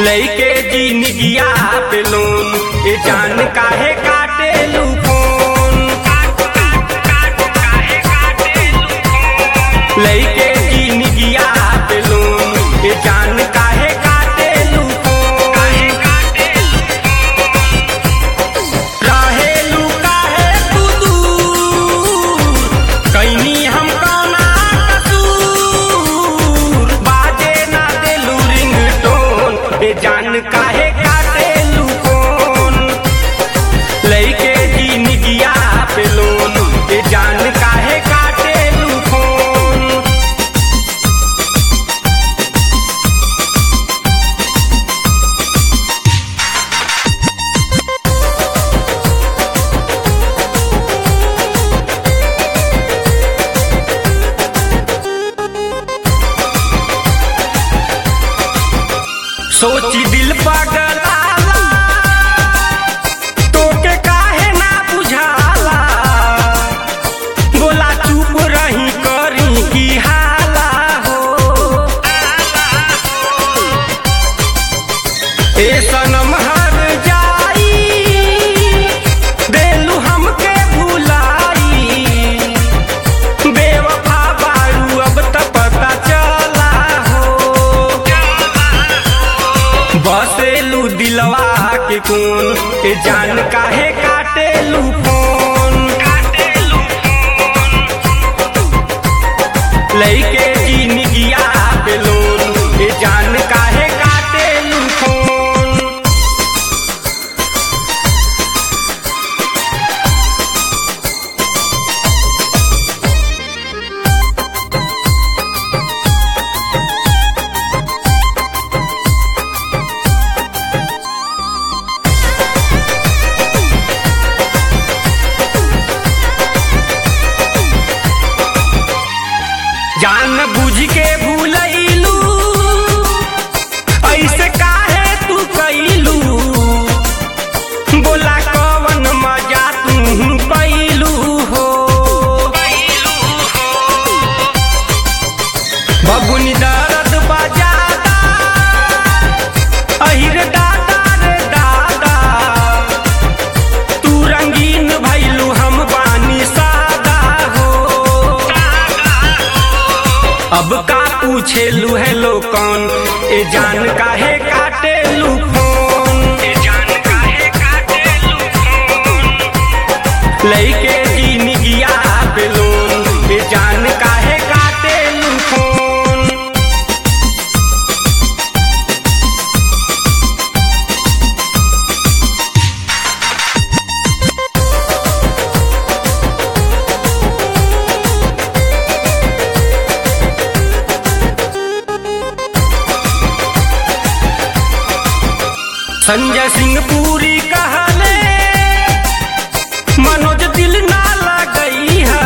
लइके जिनगिया पे लोन ए जान काहे काटे लू फोन लइके जिनगिया पे लोन ए जान काहे काटे लू फोन रहेलू काहे तू दूर कैनी हम कौना कसूर बाजे ना देलू रिंगटोन ए जान काहे काटेलू फोन लइके जिनगिया पे लोन ए जान काहे काटेलू फोन सोची दिल पगलाला तोके काहे ना बुझाला बोला चुप रही करी की हाला हो ए सनम हर जाई देलू हमके भुलाई बेवफा बारू अब त पता चला हो बसेलू दिलवा के कौन ए जान काहे काटेलू फोन लइके जिनगिया पे लोन ए जान काहे काटेलू फोन जान बुझ के भूलैलू ऐसे काहे तू कैलू बोला कवन मजा तू पैलू हो बबुनी दर्द बजादा अहिर दादा रे दादा तू रंगीन भैलू हम बानी सादा हो अब का पूछेलू हेलो कौन ए जान काहे काटेलू फोन ए जान काहे काटेलू फोन लइके जिनगिया पे लोन ए जान काहे काटेलू फोन संजय सिंह पूरी कहले मनोज दिल ना लगई है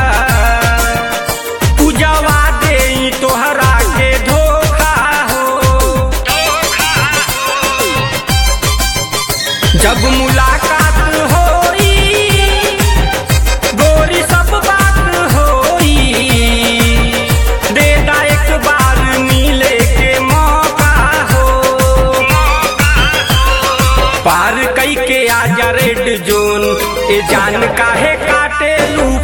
पूजवा दे तोहरा के धोखा हो जब मुलाकात होई गोरी सब बात होई दे दा एक बार मिले के मौका हो पार कई के आजा रेड जोन ए जान काहे काटे लू